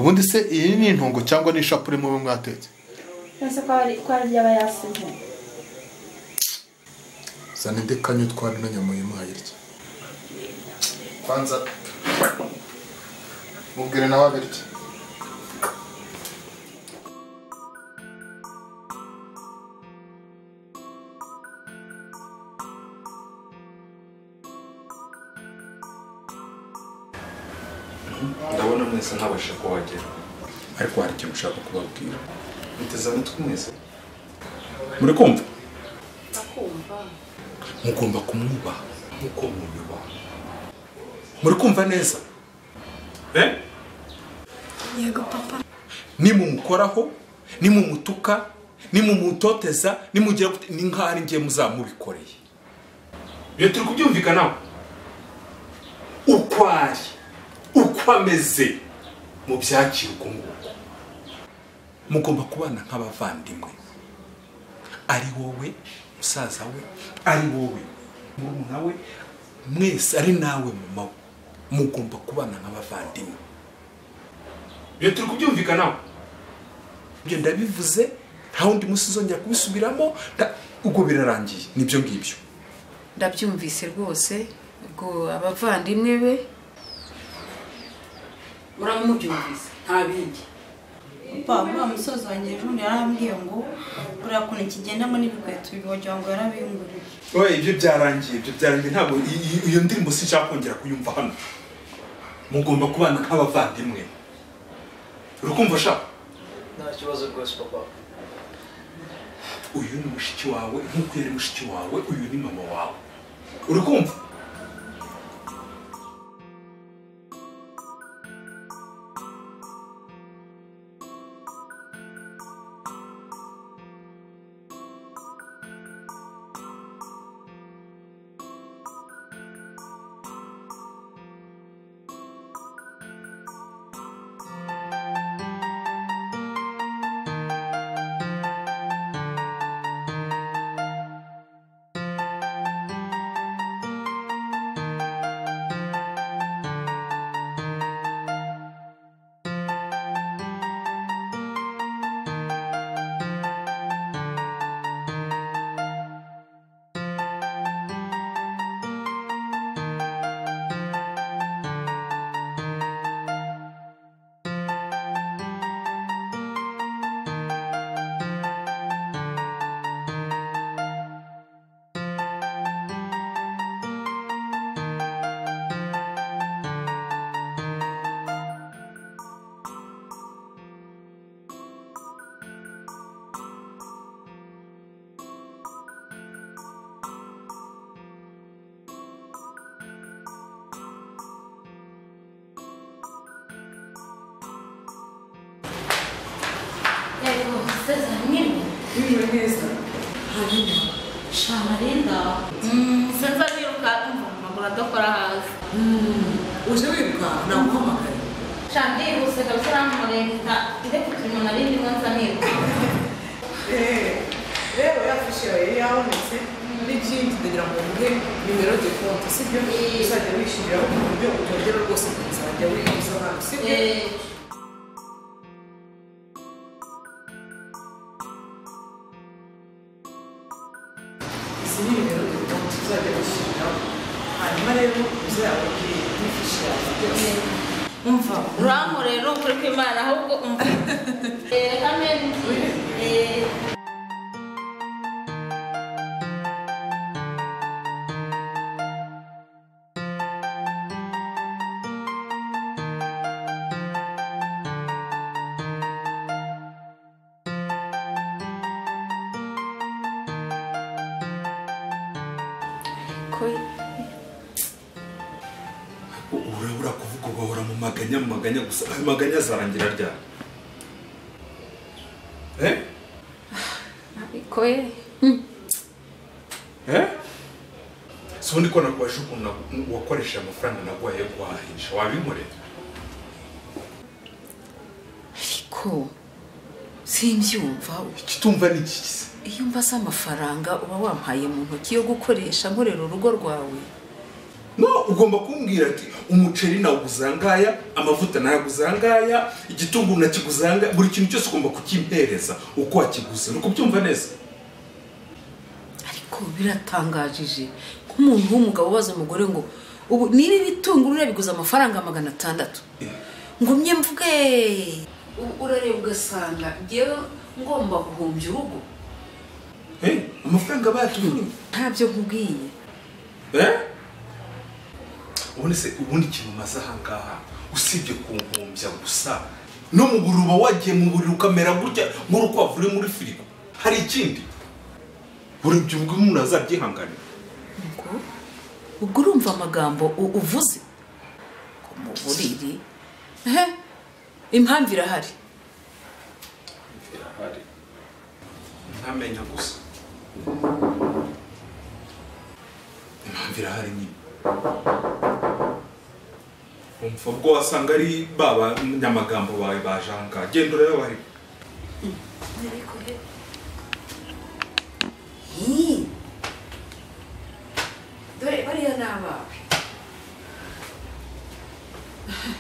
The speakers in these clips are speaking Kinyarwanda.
ubundi se iyi ni intungo cyangwa ni ishapure muba mwatetse yose ko ari ko ari iby'aba yasize zana indi kanyo twari na nyamuhima hayirya kwanza mubwire nawe abirya ndabona mwese ntabasha kuhagera ariko hari ikintu ushaka kubabwira muteze amatwi mwese muri kumva akumva mugomba kumwubaha nk'uko mumwubaha muri kumva neza Eh? yego papa nimumukoraho nimumutuka nimumutoteza nimugira gute ni nk'aho ari njye muzaba mubikoreye iyo turi kubyumvikanaho uko ari uko ameze mu byakira uko nguko mugomba kubana nk'abavandimwe ari wowe musaza we ari wowe murumuna we mwese ari nawe mama we mugomba kubana nk'abavandimwe iyo turi kubyumvikanaho ibyo ndabivuze nta wundi munsi uzongera kubisubiramo nta- ubwo birarangiye nibyo ngibyo ndabyumvise rwose ubwo abavandimwe be muraba mubyumvise nta bindi papa uriya musozi wanjye ejo bundi yarambwiye ngo buriya kuntu kigendamo n'ibikweto bibi wagira ngo yarabinguriye oye ibyo byarangiye ibyo byarangiye ntabwo iyi- iyi- iyo ndirimbo sinshaka kongera kuyumva hano mugomba kubana nk'abavandimwe urukumva sha nta kibazo rwose papa uyu ni mushiki wawe nk'uko yari mushiki wawe uyu ni mama wawe urukumva sharinda sinzi abiruka numva amaguru adakora hasi uje wiruka naguhamagaye shandi yihuse kabisa uramurenga ndetse utuntu nari ndimo nza niruka rero yafashe yawe yari yabonetse n'ikindi ndagira ngo nguhe nimero de konti sibyo uzajya wishyuriraho ku buryo utongera rwose kuzajya wiyibuza ahantu sibyo Eh, izi ni nimero de konti uzajya wishyuriraho hanyuma rero uzayababwire n'ifishi yawe byose umva uramu rero ukuri kw'imana ahubwo umva Eh, amen Eh, ko urabura kuvuga ugahora mu maganya mu maganya gusa ayo maganya azarangira ryari eh ko ye eh si ubundi ko nakubajije ukuntu nagu- wakoresheje amafaranga naguhaye yo guhahisha wabimurera ko simbyumva ikitumva ni iki se iyo mbaze amafaranga uba wampaye mu ntoki yo gukoresha nkorera urugo rwawe no ugomba kumbwira ati umuceri nawuguze angaya amavuta nayaguze angaya igitunguru nakiguze angaya buri kintu cyose ugomba kukimpereza uko wakiguze ni ukubyumva neza ariko biratangajije nk'umuntu w'umugabo ubaza umugore ngo ubu niba ibitunguru urabiguze amafaranga magana atandatu ngumye mvuge u- urareba ugasanga ngewe ngomba guhumbya urugo Eh, amafaranga bayatuburiye ntabyo nkubwiye Eh? ubundi se ubundi ikintu umaze ahangaha usibye kunkumbya gusa no mu buruba wagiye mu buriri ukamera gutya nk'urukwavu ruri muri firigo hari ikindi buri byubwo umuntu azabyihanganira ngo ubwo urumva amagambo u- uvuze ngo mu buriri ehe impamvu irahari birahari ntamenya gusa impamvu irahari nyine umva ubwo wasanga ari ba banyamagambo bawe baje ahangaha genda urebe bari Ih! dore bariya ni abawe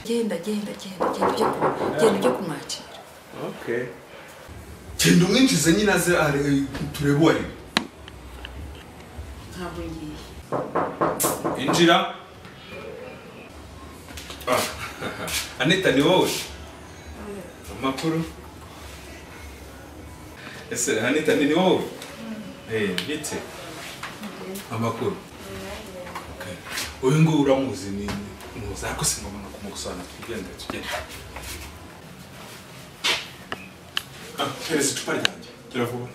genda genda genda genda ujye ku- genda ujye kumwakira okay genda umwinjize nyine aze are- turebe uwo ari we. ntabwo ngiye injira Ah, anita ni wowe amakuru ese anita ni ni wowe Eh, ndetse amakuru Okay. uyu nguyu uramuzi ni muzi ariko singomba kumugusobanura tugendere tugendere Ah, pereza icupa ryanjye gera vuba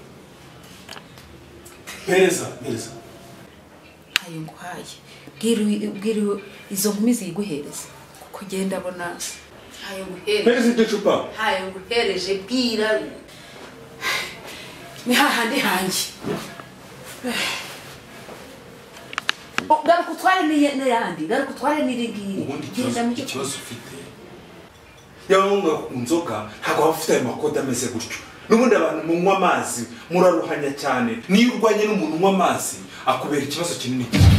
pereza pereza ntayo nguhaye bwira uyu- bwira uyu- izo nkumi ziyiguhereza kuko genda abona ntayo nguhereje pereza iryo cupa ntayo nguhereje bwira ni hahandi hanjye Oh, garuka utware n'iye- n'ayandi garuka utware n'iringiri ubundi ikibazo genda mu cyo ikibazo ufite yaba munywa ku nzoga ntabwo waba ufite ayo makoti ameze gutyo n'ubundi abantu munywa amazi muraruhanya cyane niyo urwanye n'umuntu unywa amazi akubera ikibazo kinini cyane